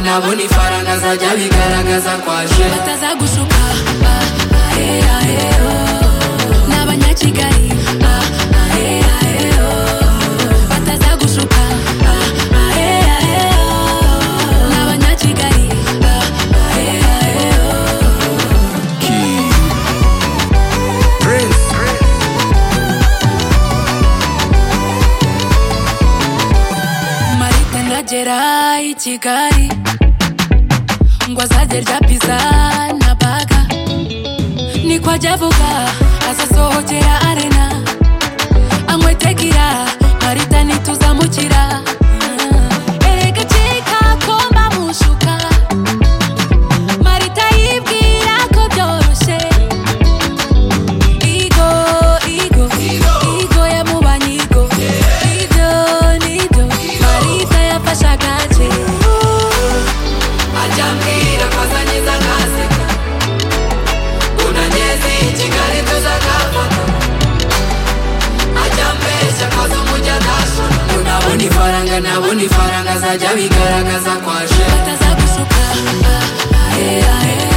nabona ifaranga azajya bigaragaza kwaje bataza gushuka ah, ah, eh, ah, eh, oh. n'abanyakigali ah, ah, eh, ah, eh, oh. bataza gushuka ah, ah, eh, ah, eh, oh. n'abanyakigali ah, ah, eh, ah, eh, oh. King. Prince. marite ndagera i kigali ngo azajya arya piza na baga niko ajya avuga azasohokera arena anywe tegira marita ntituzamukira erega ceka ko mbamushuka marita yibwira ko byoroshye igo igo igo yamubanye igo igo nido marita yafashe agace ajya ambwira ko azanyiza ntaseka unanyeze i kigali tuzagafata ajya ambeshya ko z'umujya ntashona nabona ifaranga nabona ifaranga azajya bigaragaza kwaje bataza gushuka ah, ah, eh, ah, eh,